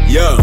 Yeah.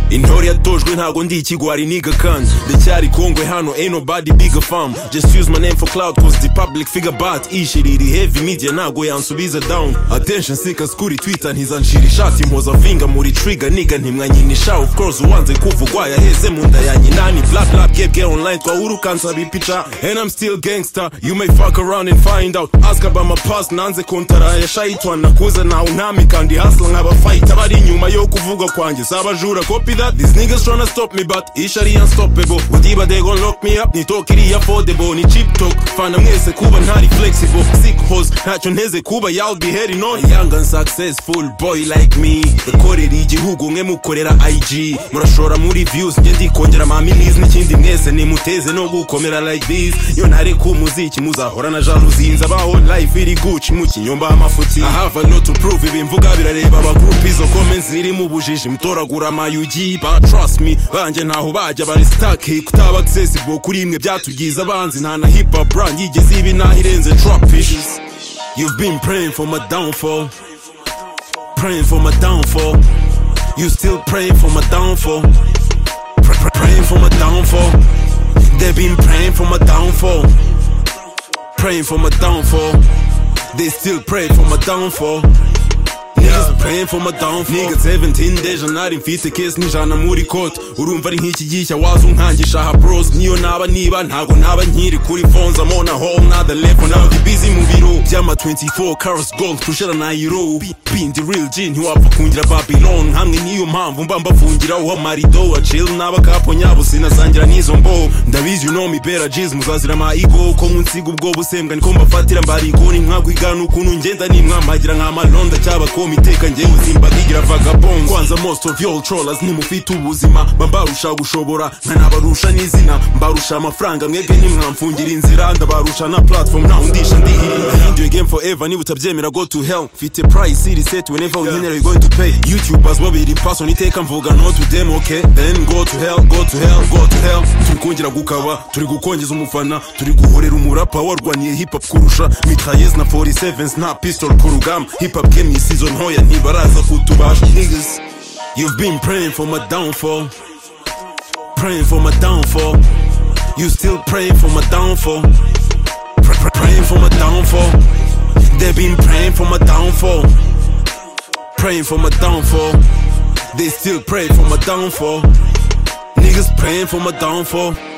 intore yatojwe ntago ndi ikigwari niga kanzu ndacyari kongwe hano ain't nobody big a fam just use my name for cloud cause the public figure bat ishiri iri heavy media ntago yansubiza down attention seekers kuri twitter ntizanshira ishati mpoza vinga muri trigger niga ntimwanyinisha of course uwanze kuvugwa yaheze mu nda ya nyinani bla bla bwebwe online twahurukansaba ipica and i'm still gangster you may fuck around and find out ask about my past nanze kontara ya shaitwa nakuze nawe ntami kandi hustle nk'abafight abari inyuma yo kuvuga kwanjye sabajura copy that these niggas tryna stop me but ish ari unstoppable utiba they gon lock me up ni talk iri affordable ni cheap talk fana mwese kuba ntari flexible sick hoes ntacyo nteze kuba y'all be heading on A young and successful boy like me ukorera igihugu mwe mukorera IG murashora muri views njye ndikongera ma minis n'ikindi mwese nimuteze no gukomera like this iyo ntareka umuziki muzahora na jalousie nzabaho life iri gucci mu kinyomba amafuti i have a lot to prove ibimvuga birareba abagroup izo comments ziri mu bujiji mutoragura amayugi ba trust me banjye ntaho bajya bari stuck kutaba accessible kuri imwe byatugize abanzi nta na hip hop brand yigeze ibi naho irenze trap issues you've been praying for my downfall praying for my downfall you still praying for my downfall Pr- pr- praying for my downfall they've been praying for my downfall praying for my downfall they still pray for my downfall Niggas praying for my downfall Niggas 17 days nari mfite case nijana muri kote Urumva ari nk'iki gihe cya waza unkangisha ha bros Niyo naba niba ntago naba nkiri kuri phones I'm on a whole nother level Now ndi busy mu biro Byama 24 carats gold Tushera na euro Bindi real G ntiwapfa kungira Babylon Hamwe niyo mpamvu mba mbafungira uwa marido A chill n'abakapo nyabo sinasangira n'izo mbo Ndabizi you know me better G's muzazira ma ego Ko munsiga ubwo busembwa niko mbafatira mbarigoni Mwakwigana ukuntu ngenda nimwamagira nk'amalonda cy'abakoma iteka ngewe uzimba nkigira vagabond kwanza most of y'all trollers nimufite ubuzima mba mbarusha gushobora nkanabarusha n'izina mbarusha amafaranga mwebwe ntimwamfungira inzira ndabarusha na platform ntawe undisha ndihirira Into your game forever niba utabyemera go to hell mfite price iri set whenever unkenera you going to pay youtubers babiri person iteka mvuga no to them okay then go to hell go to hell go to hell turi kongera gukaba turi gukongeza umufana turi guhorera umurapa warwaniye hip hop kurusha mitrailleuses na 47s na pistol ku rugamba hip hop game isizo ntoya ntibaraza kutubasha niggas you've been praying for my downfall praying for my downfall you still praying for my downfall Pr- pr- praying for my downfall they've been praying for my downfall praying for my downfall they still pray for my downfall niggas praying for my downfall